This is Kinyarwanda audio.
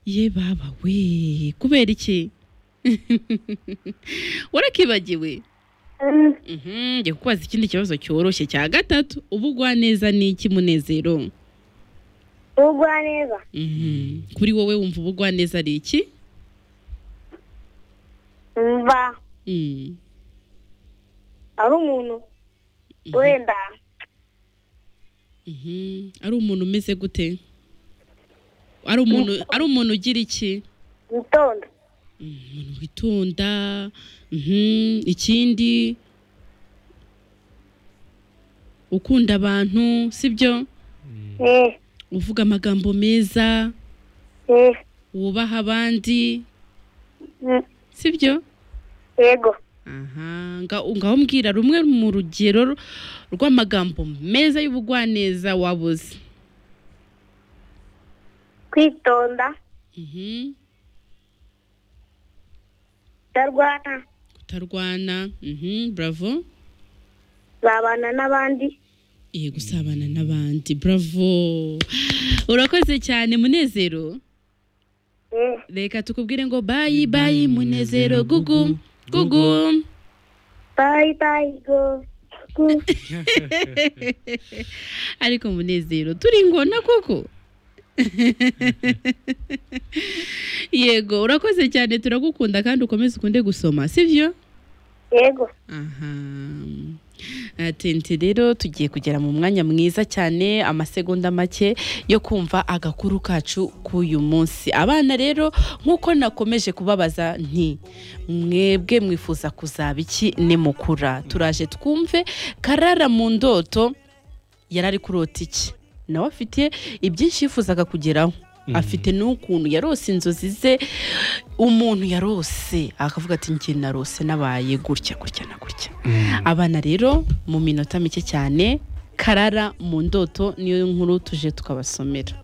ye baba we kubera iki warakibagiwe Mhm, ngiye kukubaza ikindi kibazo cyoroshye cya gatatu ubugwa neza ni iki munezero ugwa neza Mhm. kuri wowe wumva ubugwa neza ari iki mva Mm. ari umuntu wenda Mhm. ari umuntu umeze gute ari umuntu ari umuntu ugira iki witonda Mm, umuntu witonda Mhm. ikindi ukunda abantu sibyo eh uvuga amagambo meza eh wubaha abandi mm, sibyo yego aha nga- ngaho mbwira rumwe mu rugero rw'amagambo meza y'ubugwaneza wabuze kwitonda Mhm. kutarwana kutarwana Mhm, bravo babana n'abandi Eh, gusabana n'abandi bravo urakoze cyane munezero eh reka tukubwire ngo bayi bayi munezero gugu gugu bye bye go go ariko munezero turi ingona koko yego urakoze cyane turagukunda kandi ukomeze ukunde gusoma sibyo yego aha atente rero tugiye kugera mu mwanya mwiza cyane amasegonda make yo kumva agakuru kacu k'uyu munsi abana rero nk'uko nakomeje kubabaza nti mwebwe mwifuza kuzaba iki nimukura turaje twumve karara mu ndoto yari ari kurota iki nawe afite ibyinshi yifuzaga kugeraho afite n'ukuntu yarose inzozi ze umuntu yarose akavuga ati njye narose nabaye gutya gutya na gutya abana rero mu minota mike cyane karara mu ndoto niyo nkuru tuje tukabasomera